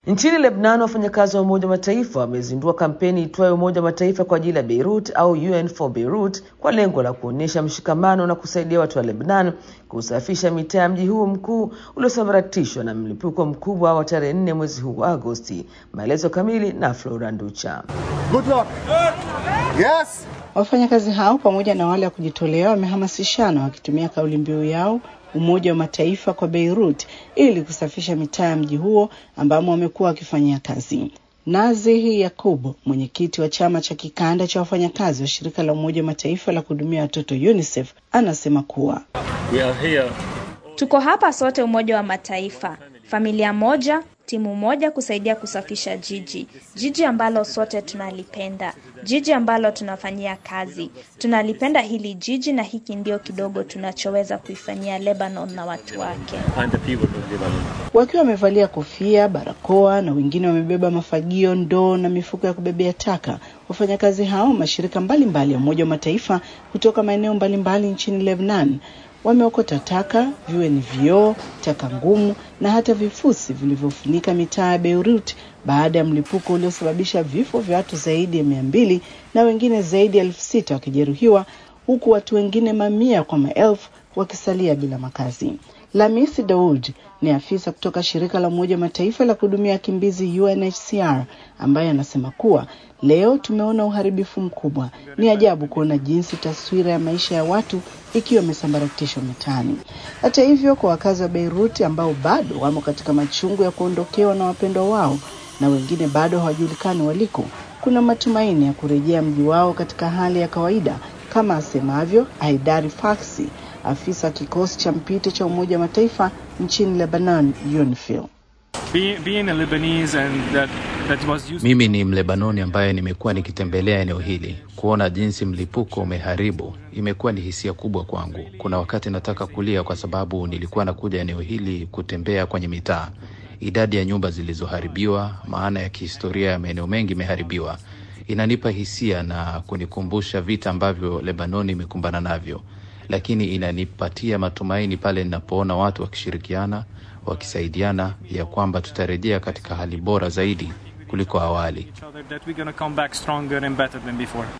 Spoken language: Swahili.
Nchini Lebanon, wafanyakazi wa Umoja wa Mataifa wamezindua kampeni itwayo Umoja wa Mataifa kwa ajili ya Beirut au UN for Beirut kwa lengo la kuonyesha mshikamano na kusaidia watu wa Lebanon kusafisha mitaa ya mji huu mkuu uliosambaratishwa na mlipuko mkubwa wa tarehe nne mwezi huu wa Agosti. Maelezo kamili na Flora Nducha. Good luck. Yes. Wafanyakazi hao pamoja na wale wa kujitolea wamehamasishana wakitumia kauli mbiu yao Umoja wa Mataifa kwa Beirut ili kusafisha mitaa ya mji huo ambamo wamekuwa wakifanyia kazi. Nazihi Yakubu, mwenyekiti wa chama cha kikanda cha wafanyakazi wa shirika la Umoja wa Mataifa la kuhudumia watoto UNICEF, anasema kuwa We are here. Tuko hapa sote Umoja wa Mataifa, familia moja, timu moja kusaidia kusafisha jiji, jiji ambalo sote tunalipenda, jiji ambalo tunafanyia kazi. Tunalipenda hili jiji na hiki ndio kidogo tunachoweza kuifanyia Lebanon na watu wake. And the people of Lebanon. wakiwa wamevalia kofia, barakoa na wengine wamebeba mafagio, ndoo na mifuko ya kubebea taka. Wafanyakazi hao mashirika mbalimbali ya Umoja wa Mataifa kutoka maeneo mbalimbali nchini Lebanon wameokota taka, viwe ni vioo, taka ngumu na hata vifusi vilivyofunika mitaa ya Beirut baada ya mlipuko uliosababisha vifo vya watu zaidi ya mia mbili na wengine zaidi ya elfu sita wakijeruhiwa huku watu wengine mamia kwa maelfu wakisalia bila makazi. Lamisi Daud ni afisa kutoka shirika la Umoja wa Mataifa la kuhudumia wakimbizi UNHCR ambaye anasema kuwa leo tumeona uharibifu mkubwa. Ni ajabu kuona jinsi taswira ya maisha ya watu ikiwa imesambaratishwa mitaani. Hata hivyo, kwa wakazi wa Beirut ambao bado wamo katika machungu ya kuondokewa na wapendwa wao na wengine bado hawajulikani waliko, kuna matumaini ya kurejea mji wao katika hali ya kawaida kama asemavyo Haidari Faksi, afisa wa kikosi cha mpito cha Umoja wa Mataifa nchini Lebanon, UNIFIL. Be, being a Lebanese and that, that was used Mimi ni Mlebanoni ambaye nimekuwa nikitembelea eneo hili. Kuona jinsi mlipuko umeharibu imekuwa ni hisia kubwa kwangu. Kuna wakati nataka kulia kwa sababu nilikuwa nakuja eneo hili kutembea kwenye mitaa, idadi ya nyumba zilizoharibiwa, maana ya kihistoria ya maeneo mengi imeharibiwa, inanipa hisia na kunikumbusha vita ambavyo Lebanoni imekumbana navyo, lakini inanipatia matumaini pale ninapoona watu wakishirikiana, wakisaidiana, ya kwamba tutarejea katika hali bora zaidi kuliko awali. each other that we're going to come back stronger and better than before.